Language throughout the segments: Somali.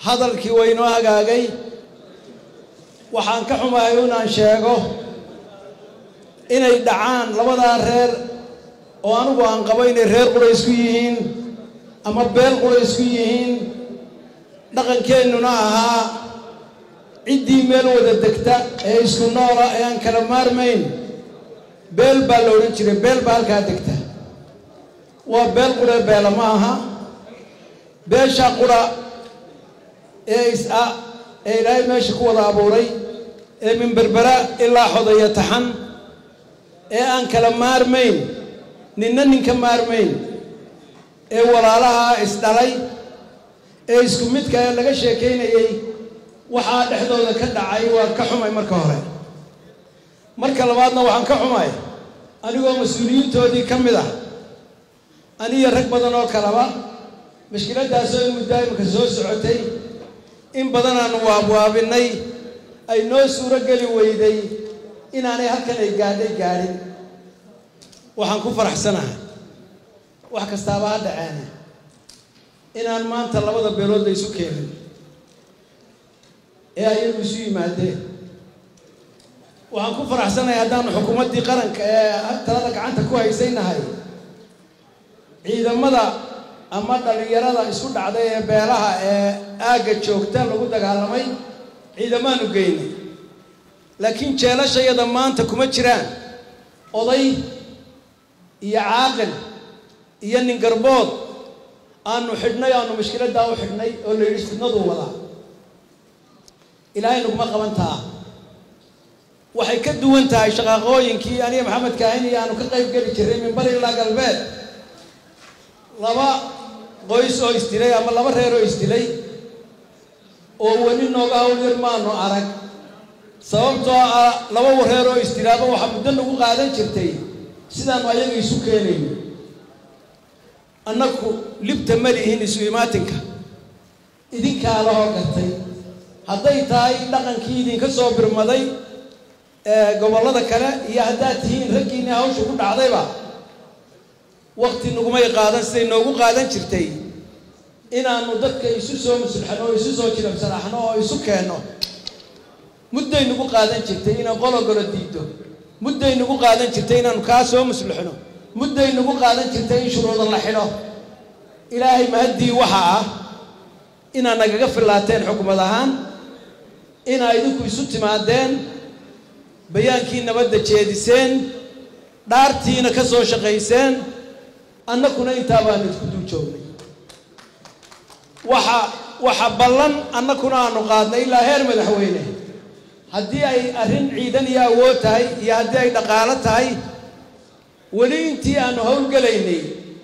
hadalkii waynoo hagaagay waxaan ka xumahay inaan sheego inay dhacaan labadaa reer oo anigu aan qabo inay reer qura isku yihiin ama beel qura isku yihiin dhaqankeennuna ahaa ciddii meel wada degta ee isku noola ee aan kala maarmayn beel baa la odhan jiray beel baa halkaa degta waa beel qura beela ma aha beesha qura ee is-a ee ilaahay meesha ku wada abuuray ee min berbera ilaa xodaya taxan ee aan kala maarmayn ninna ninka maarmayn ee walaalaha isdhalay ee isku midka ee laga sheekaynayey waxaa dhexdooda ka dhacay waa ka xumay marka hore marka labaadna waxaan ka xumay anigoo mas-uuliyiintoodii ka mid ah aniyo rag badan oo kaleba mashkiladdaasoo in muddaa imika soo socotay in badan aanu waabwaabinay ay noo suuro geli weyday inaanay halkan ay gaadhay gaadhin waxaan ku faraxsanahay wax kastaaba ha dhaceene inaan maanta labada beelood la isu keenin ee ayagu isu yimaadeen waxaan ku faraxsanahay haddaanu xukuumaddii qaranka ee talada gacanta ku haysaynahay ciidamada ama dhallinyarada isku dhacday ee beelaha ee aagga joogta lagu dagaalamay ciidamaanu geynay laakiin jeelashayada maanta kuma jiraan oday iyo caaqil iyo nin garbood aanu xidhnay aanu mashkiladdaa u xidhnay oo la yidhi fidnaduu wadaa ilaahay naguma qabantaa waxay ka duwan tahay shaqaaqooyinkii aniga maxamed kaahin iyo aanu ka qayb geli jirray min bari ilaa galbeed laba qoys oo isdilay ama laba reer oo isdilay oo weli nooga hawlyar maanu arag sababtoo ah laba reer oo isdilaaba waxaa muddo nagu qaadan jirtay sidaanu ayaga isu keenayno annaku libta ma lihin isu imaatinka idinkaa lahoo gartay hadday tahay dhaqankii idinka soo birmaday ee gobollada kale iyo haddaad tihiin raggiinii hawsha ku dhacdayba wakti nagumay qaadan siday noogu qaadan jirtay inaannu dadka isu soo musulxano oo isu soo jirabsanaxno oo isu keenno mudday nagu qaadan jirtay inaan qologolo diido mudday nagu qaadan jirtay inaannu kaa soo muslixno mudday nagu qaadan jirtay in shuruuda la xidho ilaahay mahaddii waxa ah inaad nagaga fillaateen xukumad ahaan inaa idinku isu timaadeen bayaankii nabadda jeediseen dhaartiina ka soo shaqayseen annakuna intaa baanu isku dul joognay waxa waxa ballan annakuna aanu qaadnay ilaa heer madaxweyne haddii ay arrin ciidan iyo awood tahay iyo haddii ay dhaqaalo tahay weli intii aanu howlgelaynay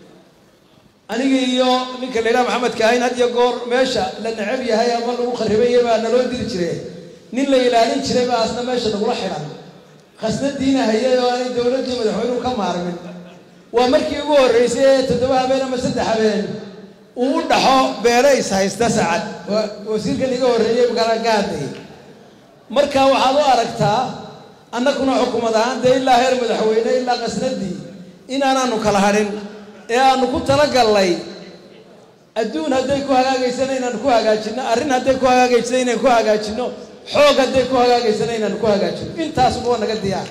aniga iyo ninka la yidhaha maxamed kaahin had iyo goor meesha la necab yahay ama lagu kharribayay baa naloo diri jire nin la ilaalin jiray baa asna meesha nagula xidhan khasnadiina hayay oo aanay dowladdii madaxweynuhu ka maarmin waa markii ugu horreysay ee toddoba habeen ama saddex habeen uu u dhaxo beele is haysta sacad wasiirkan iga horreeyey kala ka hadlayay marka waxaad u aragtaa annakuna xukumad ahaan dee ilaa heer madaxweyne ilaa qasnadii inaanaanu kala hadhin ee aanu ku talagallay adduun hadday ku hagaagaysana inaanu ku hagaajinno arrin hadday ku hagaagaysana inaan ku hagaajinno xoog hadday ku hagaagaysana inaanu ku hagaajinno intaasuba waa naga diyaar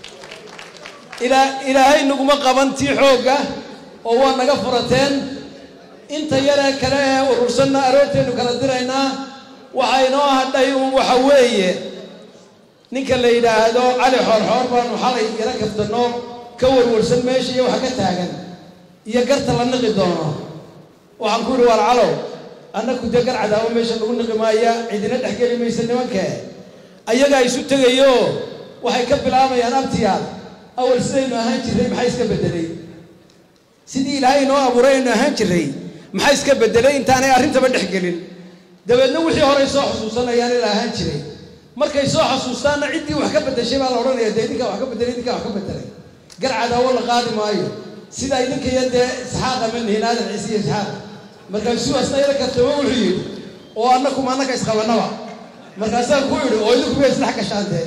ilaa ilaahay naguma qaban tii xoogga oo waa naga furateen inta yaree kale ee urursanna aroorteennu kala diraynaa waxaa inoo hadhay uun waxa weeye ninka la yidhaahdo cali xoorxoor baanu xalay yaro kaftanoo ka warwarsan meesha iyo waxa ka taagan iyo garta la niqi doono waxaan ku yidhi waar calow annaku dee gar cadaabo meesha lagu niqi maaya cidina dhex geli maysa nimankee ayagaa isu tegayo waxay ka bilaabayaan abtiyaal awal sidaynu ahaan jirray maxaa iska beddelay sidii ilaahay inoo abuuray aynu ahaan jirray maxaa iska beddelay intaanay arrintaba dhex gelin dabeedna wixii horey soo xusuusanayaan ila ahaan jiray markay soo xasuustaanna ciddii wax ka beddeshay baa la odhanaya dee idinkaa wax ka beddelay idinkaa wax ka beddelay gar cadaawo la qaadi maayo sidaa idinka iyo dee isxaaqa ma nihin aadan ciise iyo isxaaq markaasuu asna ila kaftamo wuxuu yidhi oo annakuma annaka isqabanaba markaasaan ku idhi oo idinku bay isdhex gashaan dee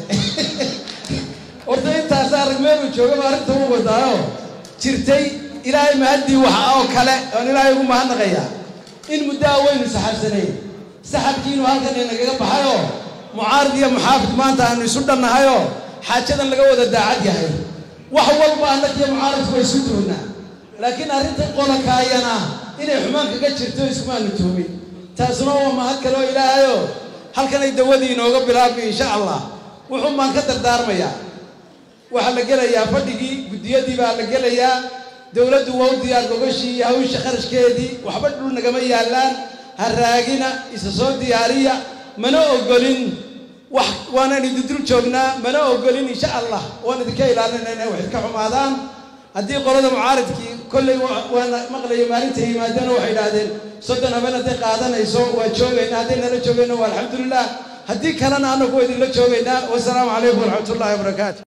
horta intaasaa rag meeluu joogaba arrinta u wadaayo jirtay ilaahay mahaddii waxa oo kale oon ilaahay ugu mahadnaqayaa in muddo a waynu saxaabsanayn saxabkiinu halkan inagaga baxayoo mucaarid iyo muxaafid maanta aanu isu dhannahayoo xaajadan laga wada daacad yahay wax walba annagiyo mucaaridku way isu tuunnaa laakiin arrintan qolakaayana inay xumaan kaga jirto iskumaanu tuumin taasuna waa mahad kaloo ilaahayoo halkanay dawadii inooga bilaabmay insha allah wuxuun baan ka dardaarmayaa waxaa la gelayaa fadhigii guddiyadii baa la gelayaa dowladdu waa u diyaar gogashii iyo hawsha kharashkeedii waxba dhul nagama yaallaan ha raagina isa soo diyaariya mana ogolin wax waanaan idin dul joognaa mana ogolin insha allah waan idinka ilaalinayna inay wax idka xumaadaan haddii qolada mucaaridkii kolley waana maqlayo maalinta yimaadeen waxay idhaahdeen soddon habeen hadday qaadanayso waa joogayna hadday nala joogayna waa alxamdulilah haddii kalena annagu waa idinla joogaynaa wasalaamu calaykum waraxmat ullahi wabarakaatu